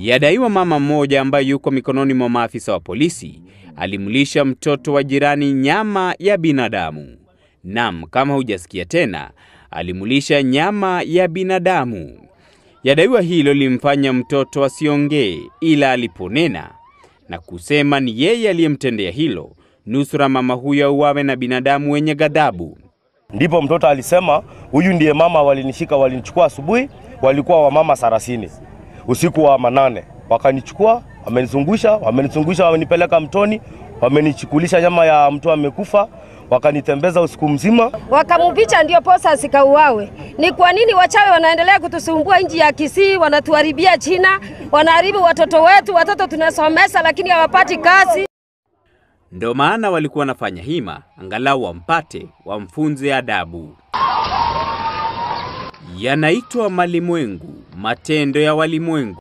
Yadaiwa mama mmoja ambaye yuko mikononi mwa maafisa wa polisi alimlisha mtoto wa jirani nyama ya binadamu. Nam, kama hujasikia tena, alimlisha nyama ya binadamu. Yadaiwa hilo limfanya mtoto asiongee, ila aliponena na kusema ni yeye aliyemtendea hilo, nusura mama huyo auawe na binadamu wenye ghadhabu. Ndipo mtoto alisema huyu ndiye mama walinishika, walinichukua asubuhi, walikuwa wamama sarasini usiku wa manane, wakanichukua wamenizungusha, wamenizungusha, wamenipeleka mtoni, wamenichukulisha nyama ya mtu amekufa, wakanitembeza usiku mzima. Wakamubicha ndio posa asikauawe. Ni kwa nini wachawi wanaendelea kutusumbua nchi ya Kisii, wanatuharibia China, wanaharibu watoto wetu, watoto tunasomesa lakini hawapati kazi. Ndo maana walikuwa wanafanya hima, angalau wampate, wamfunze adabu. Yanaitwa malimwengu, matendo ya walimwengu.